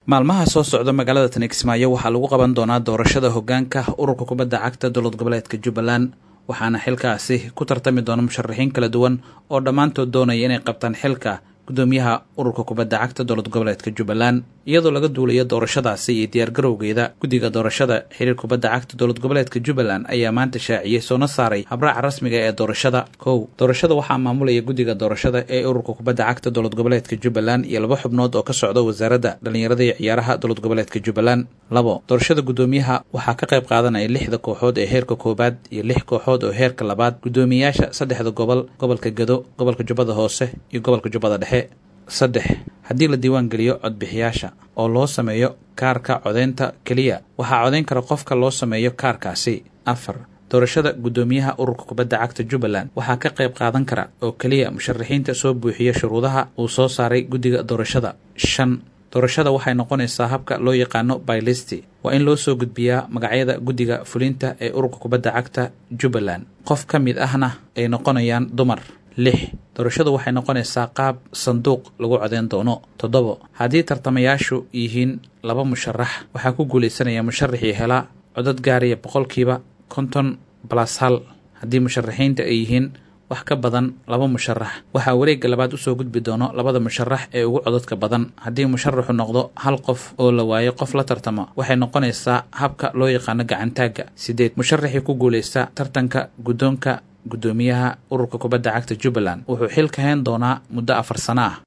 maalmaha soo socda magaalada tani kismaayo waxaa lagu qaban doonaa doorashada hogaanka ururka kubadda cagta dowlad goboleedka jubbaland waxaana xilkaasi ku tartami doona musharaxiin kala duwan oo dhammaantood doonaya inay qabtaan xilka gudoomiyaha ururka kubadda cagta dowlad goboleedka jubbaland iyadoo laga duulayo doorashadaasi iyo diyaargarowgeeda guddiga doorashada xiriir kubadda cagta dowlad goboleedka jubbaland ayaa maanta shaaciyey soona saaray habraaca rasmiga ee doorashada kow doorashada waxaa maamulaya guddiga doorashada ee ururka kubadda cagta dowlad goboleedka jubbaland iyo laba xubnood oo ka socda wasaaradda dhallinyarada iyo ciyaaraha dowlad goboleedka jubbaland labo doorashada guddoomiyaha waxaa ka qayb qaadanaya lixda kooxood ee heerka koowaad iyo lix kooxood oo heerka labaad guddoomiyayaasha saddexda gobol gobolka gedo gobolka jubbada hoose iyo gobolka jubbada dhexe saddex haddii la diiwaan geliyo codbixiyaasha oo loo sameeyo kaarka codeynta keliya waxaa codeyn kara qofka loo sameeyo kaarkaasi afar doorashada guddoomiyaha ururka kubadda cagta jubbaland waxaa ka qayb qaadan kara oo keliya musharaxiinta soo buuxiya shuruudaha uu soo saaray guddiga doorashada shan doorashada waxay noqonaysaa habka loo yaqaano bylisti waa in loo soo gudbiyaa magacyada guddiga fulinta ee ururka kubadda cagta jubbaland qof ka mid ahna ay noqonayaan dumar lix doorashadu waxay noqonaysaa qaab sanduuq lagu codeyn doono toddobo haddii tartamayaashu yihiin laba musharax waxaa ku guulaysanaya musharaxii helaa codad gaaraya boqolkiiba konton balas hal haddii musharaxiinta ay yihiin wax ka badan laba musharax waxaa wareegga labaad usoo gudbi doono labada musharax ee ugu codadka badan haddii musharaxu noqdo hal qof oo la waayo qof la tartama waxay noqonaysaa habka loo yaqaano gacantaagga sideed musharaxii ku guulaysta tartanka guddoonka guddoomiyaha ururka kubadda cagta jubbaland wuxuu xil ka hayn doonaa muddo afar sano ah